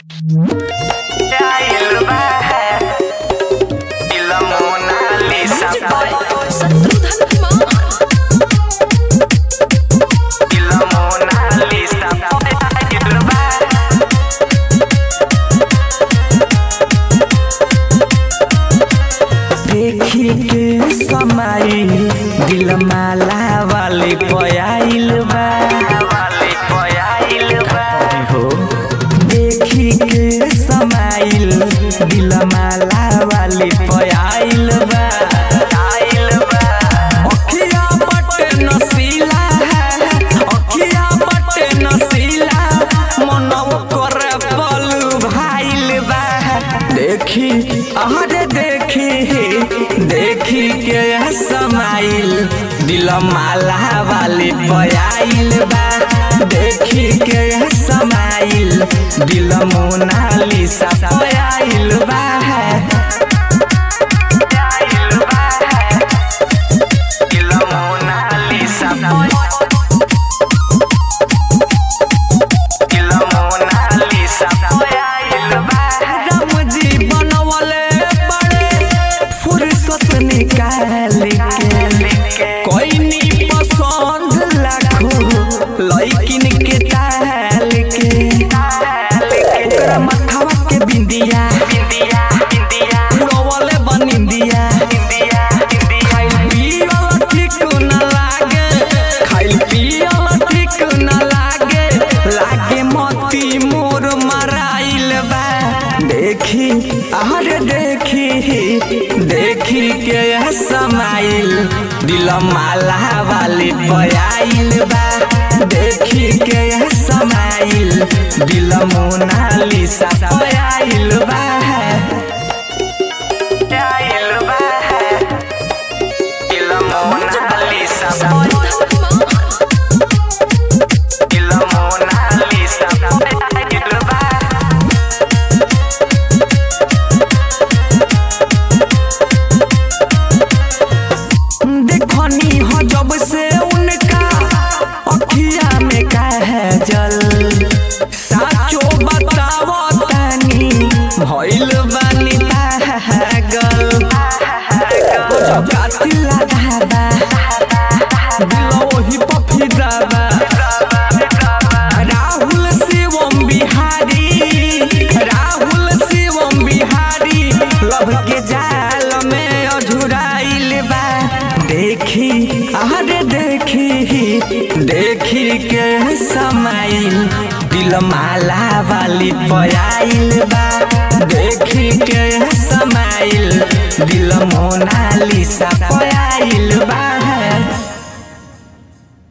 Cair vai Ila Mona Lisa Shatrughan Kumar Ila Mona Lisa Cair vai देखी के समाई दिल माला वाले पयाइल बा Vale Poyail vai हो देखी के समाइल दिल माला वाले पयाइल बा Cair vai अखिया बटे नसीला अखिया बटे नसीला मनव करे पलू भाइल बा देखी अहरे देखी देखी के समाइल दिल माला वाली पयाइल बा देखी के समाइल दिल मोनालिसा पयाइल बा Cair vai Ila Mona Lisa Ila Mona Lisa Poyail vai Ram जी बनवले बड़े फुर्सत निकाल के कोई नी पसंद लाखो लइकिन के ताल के ओकरा मथवा के बिंदिया India India उड़वले बनिंदिया India India खाइल पियल ठीक न लागे खाइल पियल ठीक न लागे लागे मोती मोर मराइल बा देखी अरे देखी देखी के समाइल दिल माला वाली पयाइल बा देखी के समाइल दिल मोनालिसा पयाइल बा Cair vai Ila Mona Lisa Shatrughan Kumar Ila Mona Lisa Cair vai देखनी हो जब से उनका अखिया में काजल साचो बतावो तनी भइल बानी पागल जब जाती लगाबा दिल वही पफिदाबा राहुल शिवम बिहारी राहुल शिवम बिहारी लभ के जाल में अझुराइल बा देखी अरे देखी देखी के समाइल दिल माला वाली पयाइल बा देखी के समाइल दिल मोनालिसा पयाइल बा